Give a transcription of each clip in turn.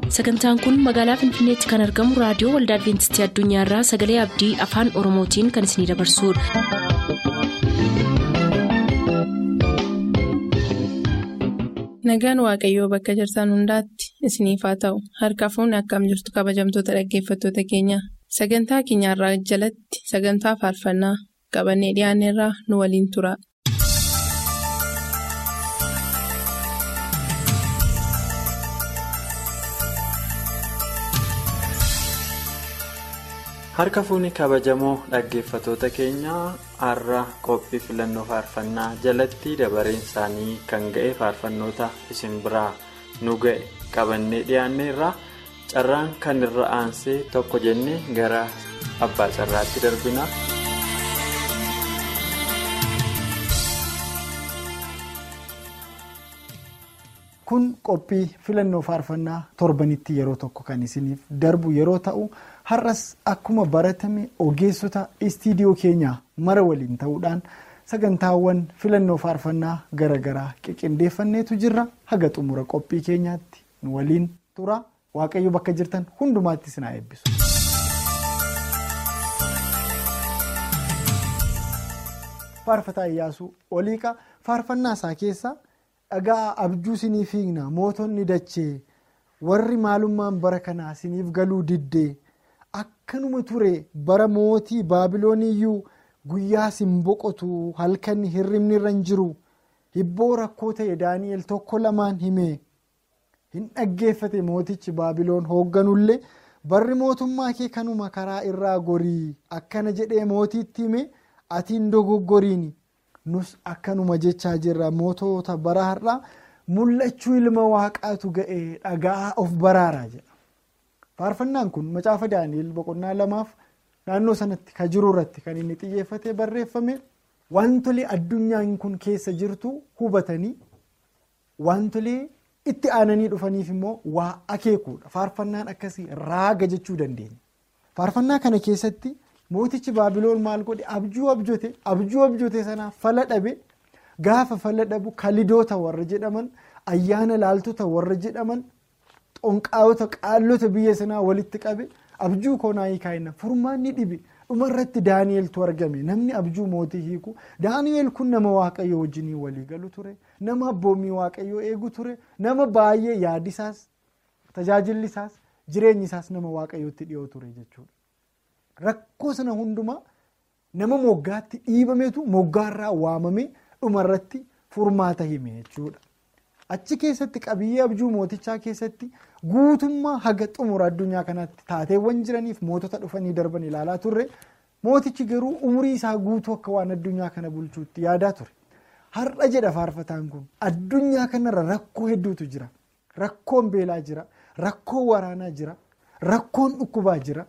sagantaan kun magaalaa finfinneetti kan argamu raadiyoo waldaa adventistii addunyaarraa sagalee abdii afaan oromootiin kan isinidabarsudha. nagaan waaqayyoo bakka jirtan hundaatti isiniif haa ta'u harka fuunni akkam jirtu kabajamtoota dhaggeeffattoota keenya sagantaa keenyarraa jalatti sagantaa faarfannaa qabannee dhiyaanneerraa nu waliin tura. harka fuunni kabajamoo dhaggeeffatoota keenyaa har'a qophii filannoo faarfannaa jalatti dabareen isaanii kan ga'e faarfannoota isin biraa nu ga'e qabannee dhiyaanneerra carraan kan irra aansee tokko jennee gara abbaa carraatti darbina. kun qophii filannoo faarfannaa torbanitti yeroo tokko kan isiniif darbu yeroo ta'u har'as akkuma baratame ogeessota istiidiyoo keenyaa mara waliin ta'uudhaan sagantaawwan filannoo faarfannaa garaagaraa qiqindeeffanneetu jirra haga xumura qophii keenyaatti nu waliin tura waaqayyo bakka jirtan hundumaatti isin haa eebbisu. faarfataa iyyaasuu oliiqa faarfannaa isaa keessa. dhagaa abjuu sinii fiigna mootonni dachee warri maalummaan bara kanaa siniif galuu diddee akkanuma ture bara mootii baabilooniyyuu guyyaa sin boqotu halkan hirribni irra hin jiru hibboo rakkoo ta'e daani'el tokko lamaan himee hin dhaggeeffate mootichi baabiloon hoogganullee barri mootummaa kee kanuma karaa irraa gorii akkana jedhee mootiitti hime atiin dogoggoriini. nus akkanuma jechaa jirra mootota bara har'aa mul'achuu ilma waaqaatu ga'ee dhagaa of baraaraa jedha faarfannaan kun macaafa daani'el boqonnaa lamaaf naannoo sanatti ka jiru irratti kan inni xiyyeeffatee barreeffame wantolee addunyaan kun keessa jirtu hubatanii wantolee itti aananii dhufaniif immoo waa akeekuudha faarfannaan akkasii raaga jechuu dandeenya faarfannaa kana keessatti. mootichi baabiloon maal godhe abjuu abjote abjuu abjote sanaa fala dhabe gaafa fala dhabu kalidoota warra jedhaman ayyaana laaltota warra jedhaman xonqaawota qaallota biyya sanaa walitti qabe abjuu koonaa hiikaayina furmaanni dhibe dhumarratti daani'eltu argame namni abjuu mootii hiiku daani'el kun nama waaqayyo wajjinii walii galu ture nama abboommii waaqayyoo eegu ture nama baay'ee yaadisaas tajaajillisaas jireenyisaas nama waaqayyootti dhiyoo ture jechuudha. Rakkoo sana hundumaa nama moggaatti dhiibametu moggaarraa waamame dhumarratti furmaata hime jechuudha. Achi keessatti qabiyyee abjuu mootichaa keessatti guutummaa haga xumura addunyaa kanaatti taateewwan jiraniif mootota dhufanii darban ilaalaa turre mootichi garuu umurii isaa guutuu akka waan addunyaa kana bulchuutti yaadaa ture. Har'a jedha faarfataan kun addunyaa kanarra rakkoo hedduutu jira. Rakkoon beelaa jira. Rakkoon waraanaa jira. Rakkoon dhukkubaa jira.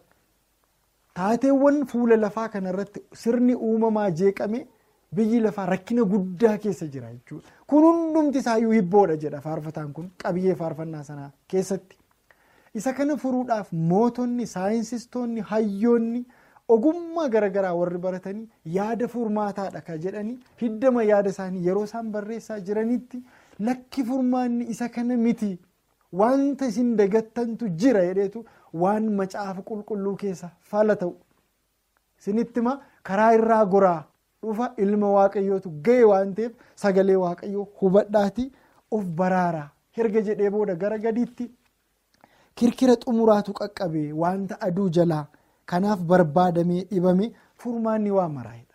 taateewwan fuula lafaa kanarratti sirni uumamaa jeeqame biyyi lafaa rakkina guddaa keessa jira jechuudha. Kun hundumti isaayyuu hibboodha jedha faarfataan kun qabiyyee faarfannaa sanaa keessatti. Isa kana furuudhaaf mootonni, saayinsistoonni, hayyoonni ogummaa garaagaraa warri baratanii yaada furmaataadha kan jedhanii hiddama yaada isaanii yeroo isaan barreessaa jiranitti lakki furmaanni isa kana miti wanta isin dagattantu jira jedheetu. waan macaafa qulqulluu keessa fala ta'u isinittima karaa irraa goraa dhufa ilma waaqayyootu ga'e waan ta'eef sagalee waaqayyoo hubadhaati of baraaraa herga jedhee booda gara gadiitti kirkira xumuraatu qaqqabe wanta aduu jalaa kanaaf barbaadamee dhibame furmaanni waa maraa'edha.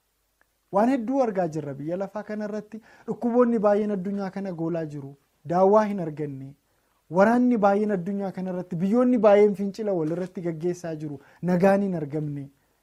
waan hedduu argaa jirra biyya lafaa kanarratti dhukkuboonni baay'een addunyaa kana goolaa jiru daawwaa hin arganne. Waraanni baay'een addunyaa kanarratti biyyoonni baay'een fincila walirratti gaggeessaa jiru nagaan hin argamne.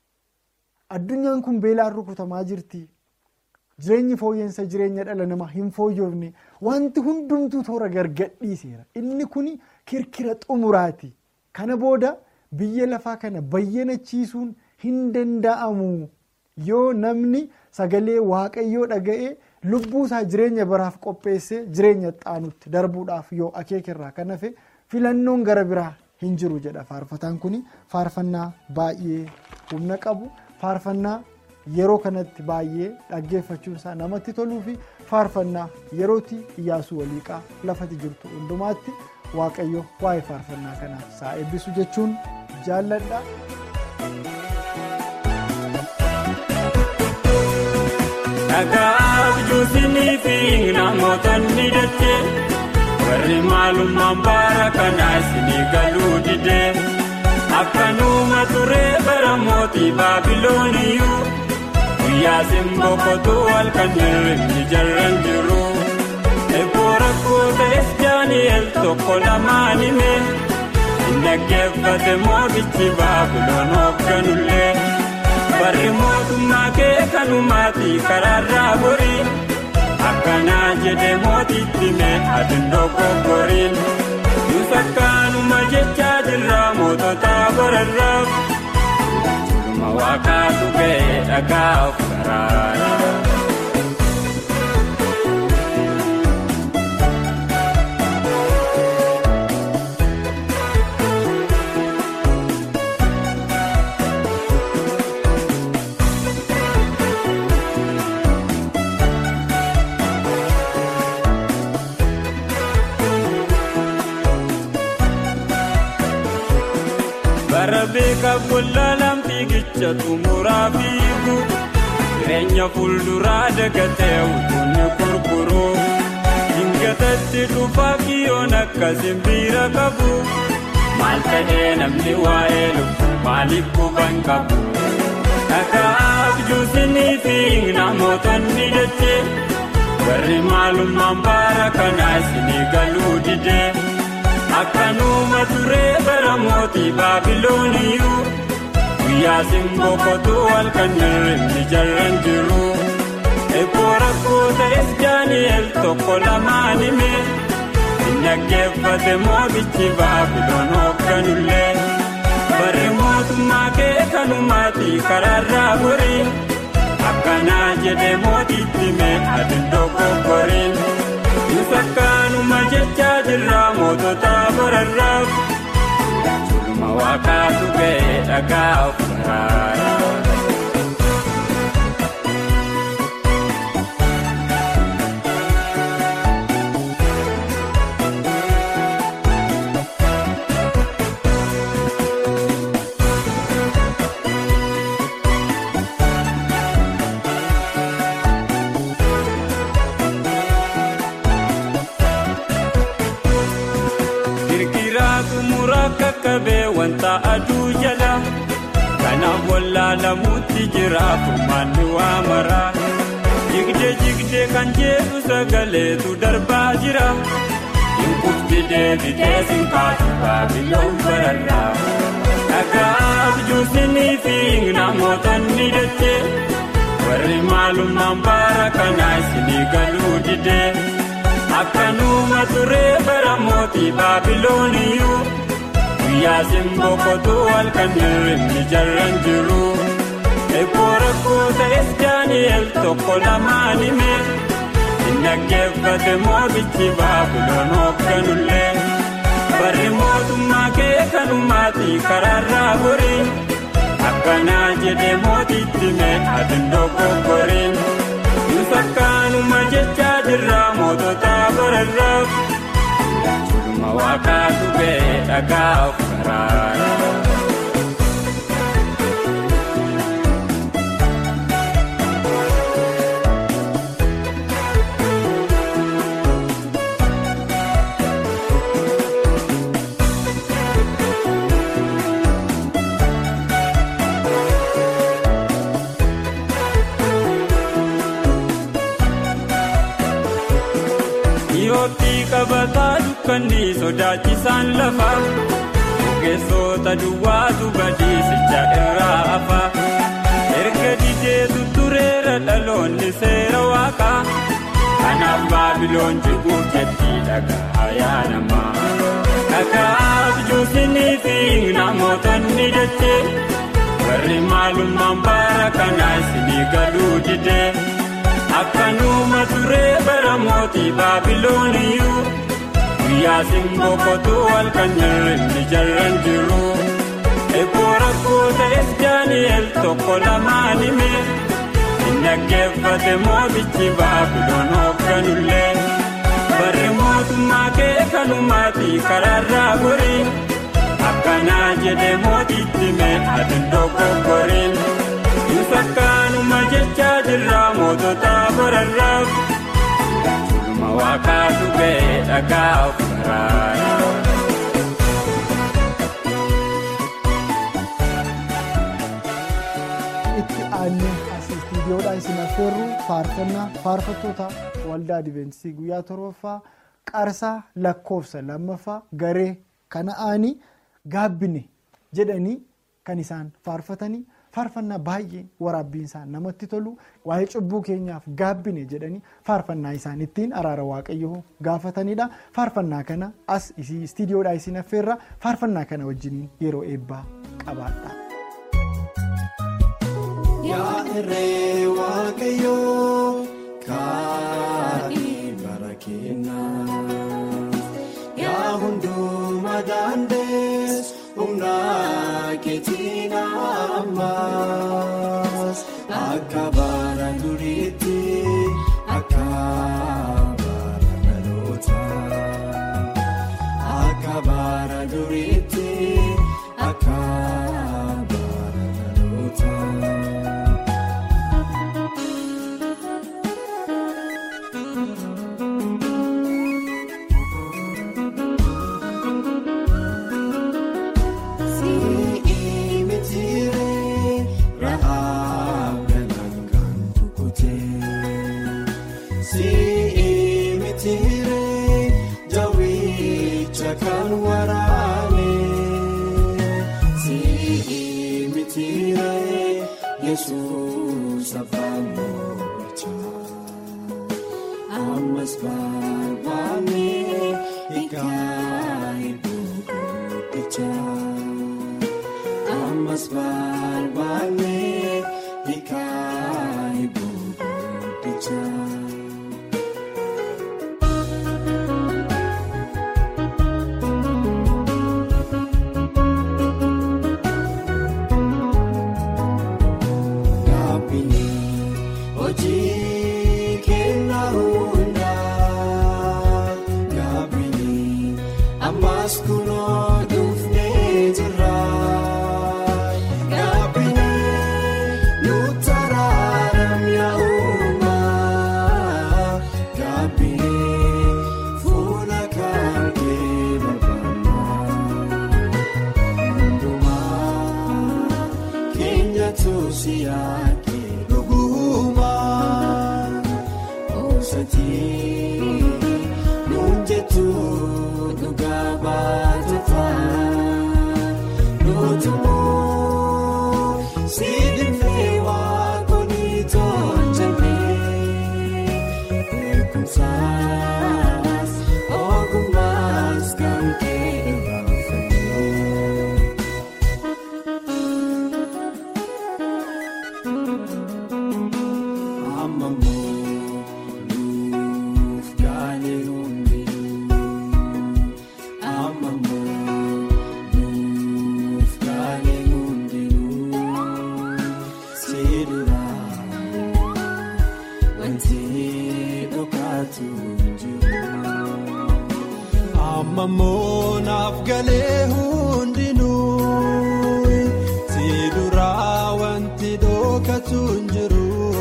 Addunyaan kun beelaan rukutamaa jirti. Jireenyi fooyyeensa jireenya dhala namaa hin fooyyofne wanti hundumtuu toora gargadhiiseera. Inni kun kirkira xumuraati. Kana booda biyya lafaa kana bayyanachiisuun hin danda'amu yoo namni sagalee waaqayyoo dhaga'ee. lubbuu isaa jireenya baraaf qopheessee jireenya xaanutti darbuudhaaf yoo akeekerraa kan hafe filannoon gara biraa hin jiru jedha faarfataan kun faarfannaa baay'ee humna qabu faarfannaa yeroo kanatti baay'ee dhaggeeffachuun isaa namatti toluu fi faarfannaa yerootti iyyaasuu waliiqaa lafatti jirtu hundumaatti waaqayyo waa'ee faarfannaa kanaaf isaa eebbisu jechuun jaalladha. Dhagaaf juusinii fi namootni dachee warri maalummaan baara kanaa isinii galuu didee akkanuma turee bara mootii baabilooniyyuu guyyaa simboqotuu halkan hirribni jarran jiru eeboo rakkoo ta'es daani'el tokko lamaan himee hin dhaggeeffate mootichi baabiloon hoogganullee. barri mootummaa kee kanumaati karaarraa borii akkanaa jedhe mootitti mee adindoo kokkoriin nus akkaanuma jechaa jirra mootota bararraaf jirma waaqaatu ga'e dhagaa of karaara. Beekaaf wallaalaan fiigicha xumuraa fiigu jireenya fuulduraa dagatee utuunni gurguru hingatatti dhufaa kiyyoon akka simbiira qabu maal ta'ee namni waa'ee lubbuu maaliif quban qabu dhagaaf juusinii fi namootni dachee warri maalummaan baara kanaa isinii galuu didee. akkanuma turee bara mootii baabilooniyyuu guyyaa simboqotuu halkan hirribni jarran jiru eeboo rakkoo ta'es daani'el tokko lamaan himee hin dhaggeeffate mootichi baabiloon hoogganullee barri mootummaa kee kanumaati karaarraa borii akkanaa jedhe mootitti mee adindoo kokkoriin. Sakkaanuma jechaa jirra mootota bararraaf jirma waaqaatu ga'e dhagaa of karaara. Kakkabee wanta aduu jala kanaaf wallaalamuutti jira furmaanni waa maraa jigdee jigdee kan jedhu sagaleetu darbaa jira hinkufti deebitee sinkaatu baabiloon bararraa dhagaaf juusinii fi namootni dachee warri maalummaan baara kanaa isinii galuu didee akkanuma turee bara mootii baabilooniyyuu. guyyaa simboqotuu halkan hirribni jarran jiru eeboo rakkoo ta'es daani'el tokko lamaan himee hin dhaggeeffate mootichi baabiloon hoogganullee barri mootummaa kee kanumaati karaarraa borii akkanaa jedhe mootitti mee adindoo kokkoriin nus akkaanuma jechaa jirra mootota bararraaf. Waaqaatu ga'e dhagaa of karaara. Yootii qabataa dukkanni sodaachisaan lafa ogeessota duwwaatu badiisicha irraa hafa erga dideetu tureera dhaloonni seera waaqaa kanaaf baabiloon jiguuf jetti dhagaa yaa namaa dhagaaf juusinii fi namootni dachee warri maalummaan baara kanaa isinii galuu didee. akkanuma turee bara mootii baabilooniyyuu guyyaa simboqotuu halkan hirribni jarran jiru eeboo rakkoo ta'es daani'el tokko lamaan himee hin dhaggeeffate mootichi baabiloon hoogganullee barri mootummaa kee kanumaati karaarraa gorii akkanaa jedhee mootiitti mee ati dogoggoriin Fakkaanuma jecha jirraa mootota bararraaf Sulma waaqaatu ba'e dhagaa of baraara. itti aanee as istiidiyoodhaan isin affeerru faarfannaa faarfattoota waldaa adventistii guyyaa torbaffaa qarsaa lakkoofsa lammaffaa garee kana aanii gaabbine jedhanii kan isaan faarfatanii faarfannaa baay'ee waraabbiin isaan namatti tolu waa'ee cubbuu keenyaaf gaabbine jedhanii faarfannaa isaan ittiin araara waaqayyoo gaafatanidha faarfannaa kana as istiidiyoodhaan isin affeerra faarfannaa kana wajjiniin yeroo eebbaa qabaadha. Yaa irree waaqayyoo kaadhii bara keenyaa yaa hundumaa daandees humna keetiin ammaas akka bara duriitti akka bara dhalootaa akka bara duriitti akka bara dhalootaa. Kan waraane si mitire Yesuus afaan moochaa ammas barbaanne hiikaa iddoo guddichaa ammas barbaanne hiikaa iddoo guddichaa. Gaabbiin hojii kennaa hundaa gaabbiin ammas kunoo dhufnee jirra. Gaabbiin nutaraaram yaa'umaa gaabbiin fuula kan kee barbaannaa. Hundumaa keenya tuusi yaake dhugumaa osatii nuun jettu dhugaa baatufaa nutumoo siidhifee waaqonii tolchamee beekumsaas ogummaas kan kee irraanfatee. Ammamoo nuuf gaalee hundinuu Ammamoo nuuf gaalee hundinuu Siiduraan wanti dhokatu jiru. Ammamoo naaf galee hundinuu si duraa wanti dhokatu hin jiru.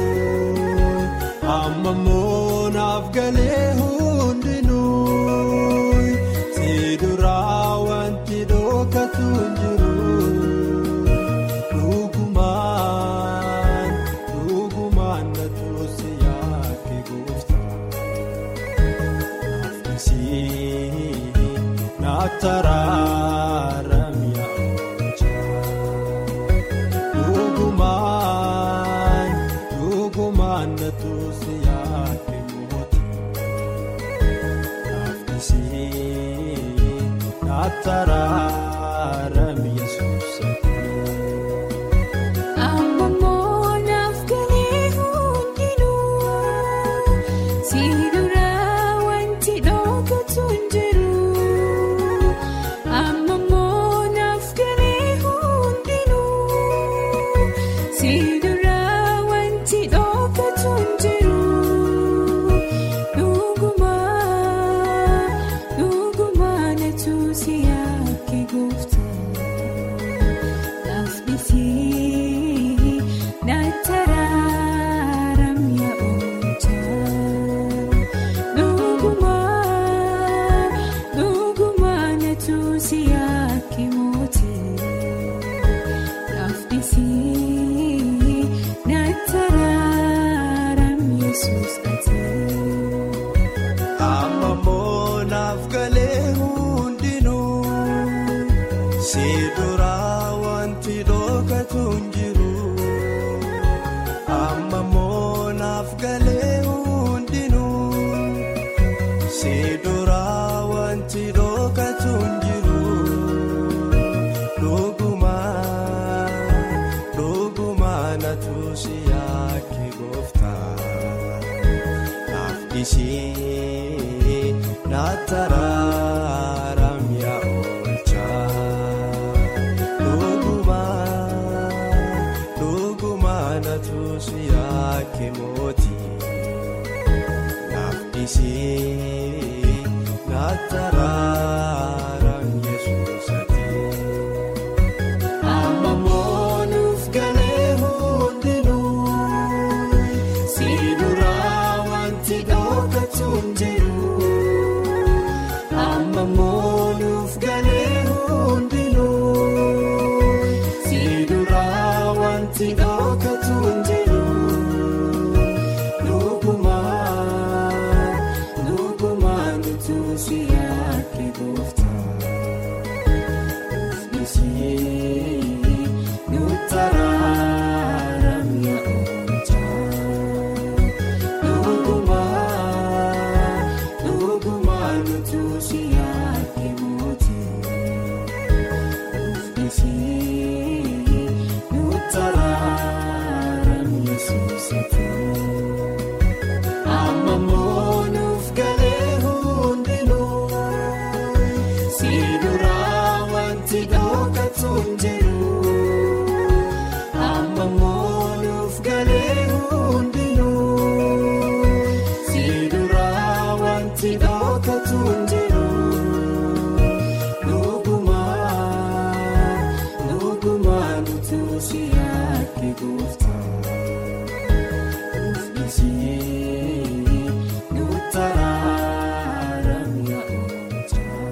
Ammamoo naaf galee hundinuu si duraa wanti dhokatu hin jiru. Dhugumaan dhugumaan na tuusi yaake gooftaa. Naftararam yaa'uuchaa dhugumaan dhugumaan na tuusi yaake mootii naafnisii naftararam yesuusatii. Ammamoo naaf galee hundinuu siiduraa wanti dhokatu hin jiru. Ammamoo naaf galee hundinuu siiduraa wanti dhokatu hin jiru. Dhugumaan si yaake gooftaa Laafnisii naattaraaram yaa'oochaa Dhugumaa dhugumaa natu si yaake mootii Laafnisii naattaraaram yesuus ati. Amma moonaaf galee hundinuu si duraa wanti dhokatu hin jiru. Amma moonaaf galee hundinuu si duraa wanti dhokatu hin jiru. Dhugumaa dhugumaa natu si yaake gooftaa. Naafdisii naattaraaram yaa'oochaa Dhugumaa dhugumaa natu si yaake mootii Naafdisii naattaraaram yesuusati. Amma moonuuf galee hundinuu si duraa wanti dhokatu hin jiru. Amma moonuuf galee hundinuu si duraa wanti dhokatu hin jiru. Dhugumaa dhugumaa nutu si yaake gooftaa. Nisii nutaraaram yaa'oochaa Dhugumaa dhugumaa nutu si yaake mootii Nisii nutaraaram yesuusati. Amma moonuuf galee hundinuu si duraa wanti dhokatu hin jiru. Amma moonuuf galee hundinuu si duraa wanti dhokatu hin jiru. Dhugumaa dhugumaa nutu si yaake gooftaa. Nisii nutaraaram yaa'oochaa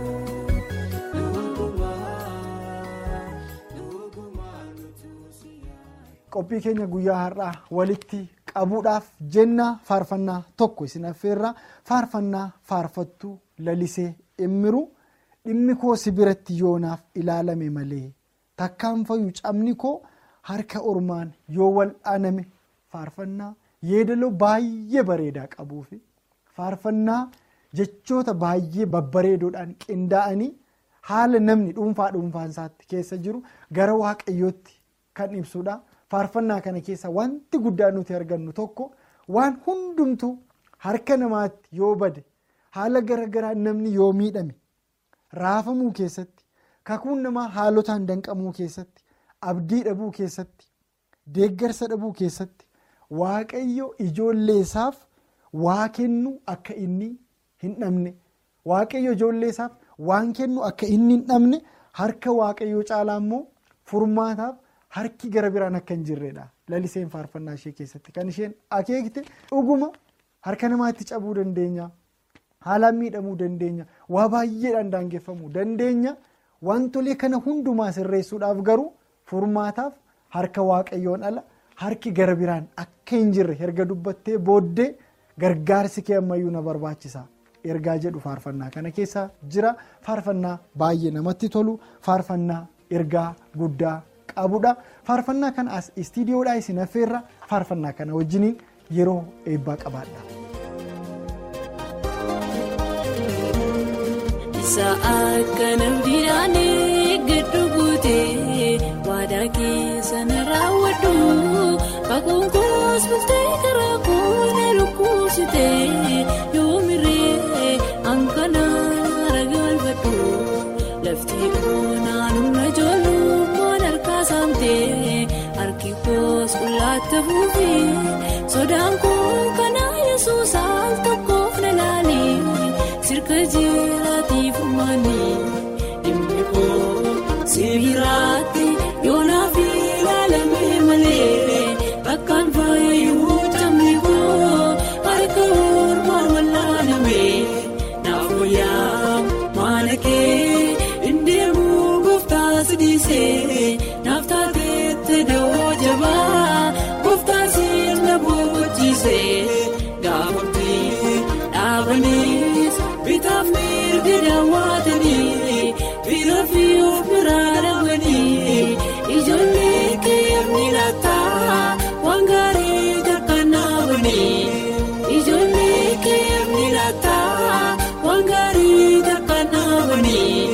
Dhugumaa dhugumaa nutu si yaake. qophii keenya guyyaa har'aa walitti qabuudhaaf jenna faarfannaa tokko isin affeerraa faarfannaa faarfattuu lalisee immiru dhimmi koo si biratti yoonaaf ilaalame malee takkaan fayyuu cabni koo harka ormaan yoo wal'aaname faarfannaa yeedaloo baay'ee bareedaa qabuufi faarfannaa jechoota baay'ee babbareedoodhaan qindaa'anii haala namni dhuunfaa dhuunfaansaatti keessa jiru gara waaqayyootti kan ibsudha. faarfannaa kana keessa wanti guddaa nuti argannu tokko waan hundumtuu harka namaatti yoo bade haala garagaraa namni yoo miidhame raafamuu keessatti kakuun namaa haalotaan danqamuu keessatti abdii dhabuu keessatti deeggarsa dhabuu keessatti waaqayyo ijoolleesaaf waa kennu akka inni hin dhabne waaqayyo ijoolleesaaf waan kennu akka inni hin dhabne harka waaqayyoo caalaa immoo furmaataaf. harki gara biraan akka hin jirredha laliseen faarfannaa ishee keessatti kan isheen akeekte dhuguma harka namaatti cabuu dandeenya haalaan miidhamuu dandeenya waa baay'eedhaan daangeffamuu dandeenya wantolee kana hundumaa sirreessuudhaaf garuu furmaataaf harka waaqayyoon ala harki gara biraan akka hin jirre erga dubbattee booddee gargaarsi kee ammayyuu na barbaachisa ergaa jedhu faarfannaa kana keessa jira faarfannaa baay'ee namatti tolu faarfannaa ergaa guddaa. qabudha faarfannaa kana as istiidiyoodhaa isin affeerra faarfannaa kana wajjiniin yeroo eebbaa qabaadha. Isa akka namdidhaan giddu guutee waadaa keessa na raawwadhu kakuun koos bultee karaa koona lukkuusitee yoo miree hanqanaan ragalfadhu lafti oonaan humna ijoollummaan harkaa saamtee harki koos qullaatti fuufee sodaan koo kanaa yesuus al tokkoof na laalee sirka jiraatiif uummanni. sibiiraatti yoonaaf ilaalamee malee bakkaan faayuu tamni koo harka ormaan wal'aaname naaf wayyaa maana kee indeemu gooftaa sidiisee naaf taateette dawoo jabaa gooftaa sirna boqochiisee gaafamtee dhaabaniis bitaaf mirga daawwatanii bira fi of biraa dhabanii ijoollee keewwanii laataa waan gaarii tarkaannaabanii ijoollee keewwanii laataa waan gaarii tarkaannaabanii.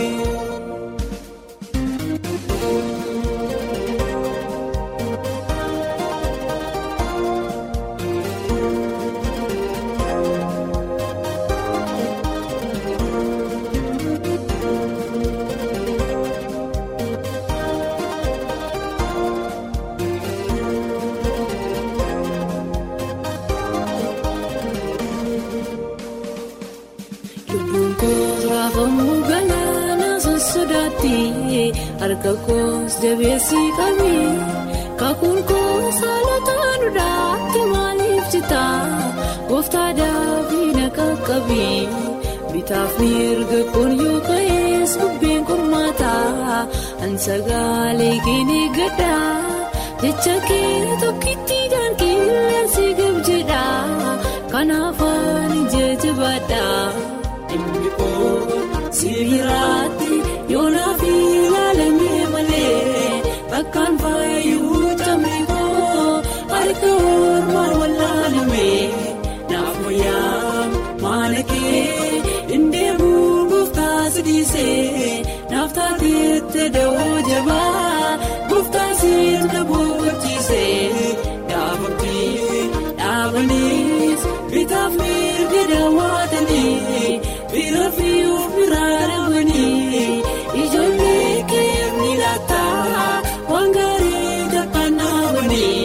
Lubbuun koos raafamuu galaana sossodaatti harka koos jabeessii qabi kakuun koos haalota duudhaatti maaliif jita gooftaa daafii na qaqqabi bitaaf mirga kun yoo ka'ees bubbeen qormaataa ansagaalee keenya gadda jecha kee tokkitti daankiileensi gabjedha kanaaf ani jajjabaadha. Dhimmi koo sibiiraatti yoonaaf ilaalamee malee bakkaan faayuu tamni koo harka ormaan wal'aaname naaf wayyaa maana kee indeemu gooftaa sidiisee naaf taateette dawoo jabaa gooftaa sirna boqochiisee gaafamtee dhaabaniis bitaaf mirga daawwatanii bira fi of biraa dhabanii ijoollee keewwanii laataa waan gaarii tarkaannaabanii.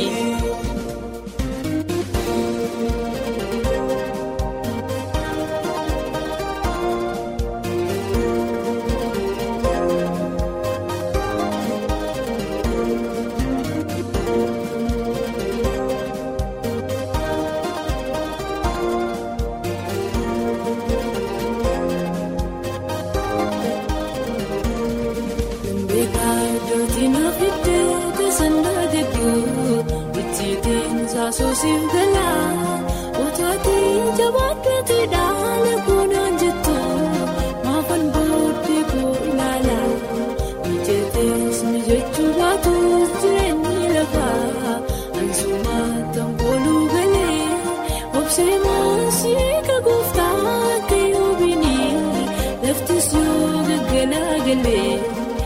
Beekaadootiin ofiiddee teessandaa jechuun ijjiitiin saasosiif galaa otaatiin jabaaddeetii dhaala kuunaan jettu maafan booddee koo ilaala mijeetees mijechuu baatus jireenyi lafaa ansumaatan kooluu galee obsee maasii ka gooftaa akka yoobinii laftis yoo gaggalaa galee.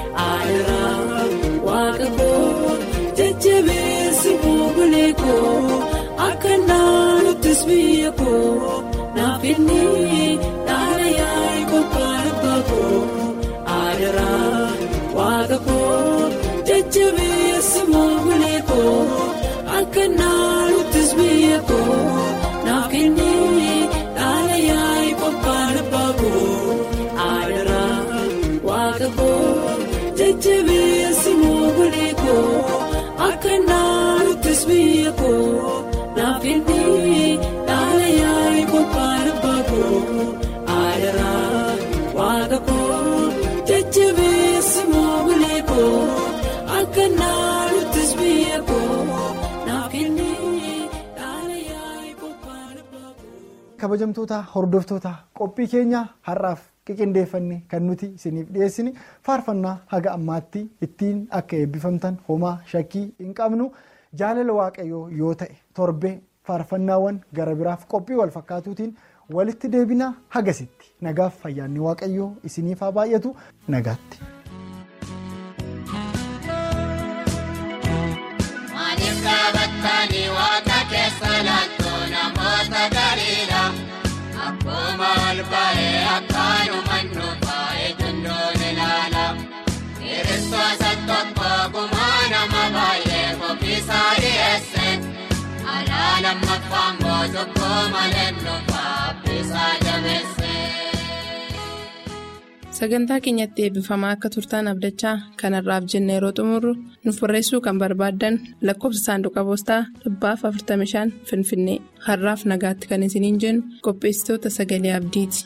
Aadara waaqa koo jajjabeessi buugulee koo akka naannuttis biyya koo naaf inni dhaala yaa'e qophaan abbaa koo. Aadara waaqa koo jajjabeessi buugulee koo akka naannuttis biyya koo naaf inni dhaala yaa'e qophaan abbaa koo. Aadara waaqa koo. Jajjabeessi moogulee koo akka naannuttis biyya koo naaf inni dhaala yaa'e qophaan abbaa koo aadaraa waaqa koo jajjabeessi moogulee koo akka naannuttis biyya koo naaf inni dhaala yaa'e qophaan abbaa koo. kabajamtoota hordoftoota qophii keenya har'aaf qiqindeeffanne kan nuti isiniif dhiyeessine faarfannaa haga ammaatti ittiin akka eebbifamtan homaa shakkii hin qabnu jaalala waaqayyoo yoo ta'e torbee faarfannaawwan gara biraaf qophii wal fakkaatuutiin walitti deebinaa hagasitti nagaaf fayyaanni waaqayyoo isiniif haa baay'atu nagaatti. Maaliif dhaabattanii waaqa keessa laaltoo namoota gariidha? Akkuma ol ba'ee akkaanuma nuufa'ee dundoon ilaala. Kiristoota tokko gumaa nama baay'ee qophiisaa dhiyeesse. Alaa lammaffaan mootukkoo malee nuufaa abbiisaa jabeesse. sagantaa keenyatti eebbifamaa akka turtaan abdachaa kanarraaf jenna yeroo xumurru nuuf barreessuu kan barbaaddan lakkoofsa saanduqa poostaa dhibbaaf 45 finfinnee har'aaf nagaatti kan isiniin jennu qopheessitoota sagalee abdiiti.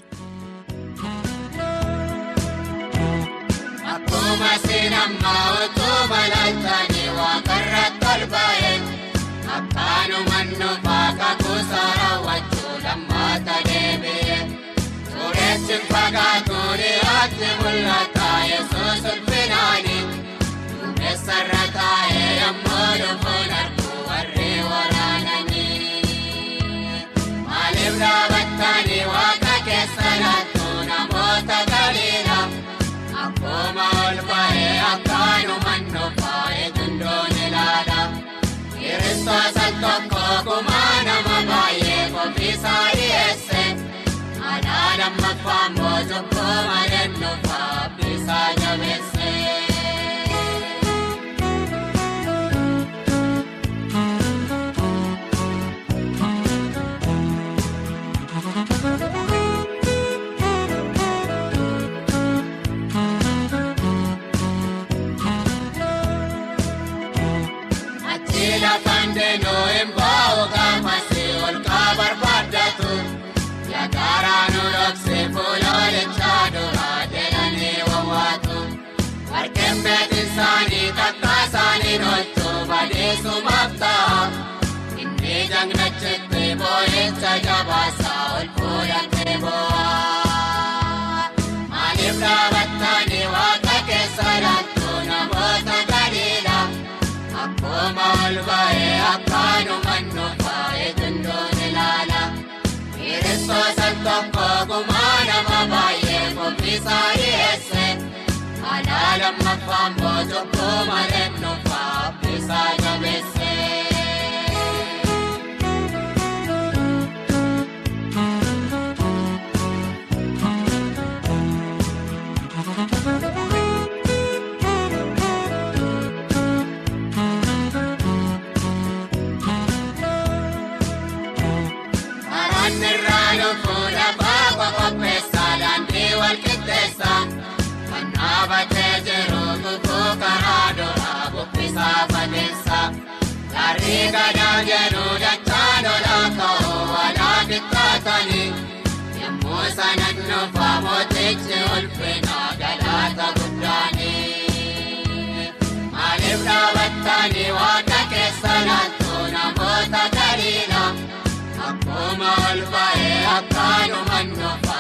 Akkuma seenammaa otoo balaaltaanii waaqarratti ol ba'e akkaanumaan nuufaa kakuusaa raawwachuu lammaata deebi'e tureechi fagaatu dhiyaatti mul'ata yesuus ulfinaani duumessarra taa'ee yemmuu dhufuun arguu warri waraananii maaliif dhaabattanii waaqa keessa laattu namoota galiidha. Akkuma ol ba'ee akkaanumaan nuufaa eegundoon ilaala. Kiristoos al tokko kumaa nama baay'ee qophiisaa dhiyeesse. Aadaa lammaffaan mootukkoo malee nuufaa abbiisaa jabeesse. Lafaan deemnoo hin bahu gaafasi ol kaa barbaadatu yaadaraa nu dhoksee fuuloolichaa duraa jedhanii wawwaatu warqeen beekin isaanii takka isaanii nolchuu badeessumaaf ta'a inni jangnachitti boo'icha jabaasaa ol fuudhatee boo'a maaliif dhaabattanii waaqa keessa laattu namoota gadiidha. Akkuma ol ba'ee akkaanumaan nuufaa eegundoon ilaala. Kiristoos al tokko kumaa nama baay'ee qophiisaa dhiyeesse. Aadaa lammaffaan mootukkoo malee nuufaa abbiisaa jabeesse. Dhaabatee jiru guguu karaa duraa bubbisaa fageessa. Garrii gadaa jedhu dachaa lolaa ka'uu walaa bittatanii. Yommuu sanan nuufaa mootichi ulfina galaata guddaanii. Maaliif dhaabattanii waaqa keessa laattu namoota galiidha. Akkuma ol ba'ee akkaanumaan nuufaa.